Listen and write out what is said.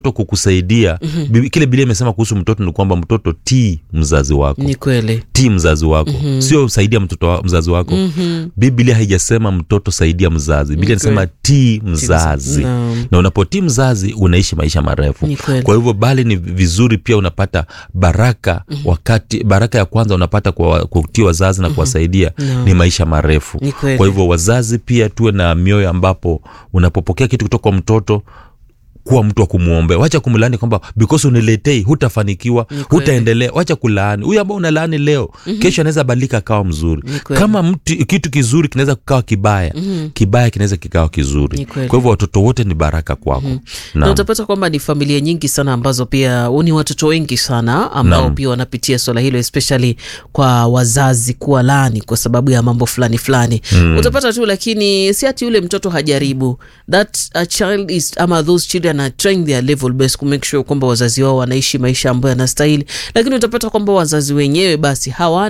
mtoto kukusaidia mm-hmm. kile bilia imesema kuhusu mtoto ni kwamba mtoto tii mzazi wako ni kweli tii mzazi wako mm-hmm. sio saidia mtoto wa, mzazi wako mm-hmm. biblia haijasema mtoto saidia mzazi biblia inasema tii mzazi Naam. na unapotii mzazi unaishi maisha marefu Ni kweli. kwa hivyo bali ni vizuri pia unapata baraka mm-hmm. wakati baraka ya kwanza unapata kwa kutii wazazi na kuwasaidia Naam. ni maisha marefu Ni kweli. kwa hivyo wazazi pia tuwe na mioyo ambapo unapopokea kitu kutoka kwa mtoto kuwa mtu wa kumwombea wacha kumlaani kwamba because uniletei hutafanikiwa kweli. hutaendelea wacha kulaani huyu ambao unalaani leo mm-hmm. kesho anaweza badilika akawa mzuri Ni kweli. kama mtu, kitu kizuri kinaweza kukawa kibaya mm-hmm. kibaya kinaweza kikawa kizuri Ni kweli. kwa hivyo watoto wote ni baraka kwako mm-hmm. na utapata kwamba ni familia nyingi sana ambazo pia ni watoto wengi sana ambao Naam. pia wanapitia swala hilo especially kwa wazazi kuwa lani kwa sababu ya mambo fulani fulani mm. utapata tu lakini si ati yule mtoto hajaribu that a child is ama those children are trying their level best ku make sure kwamba wazazi wao wanaishi maisha ambayo yanastahili lakini utapata kwamba wazazi wenyewe basi hawana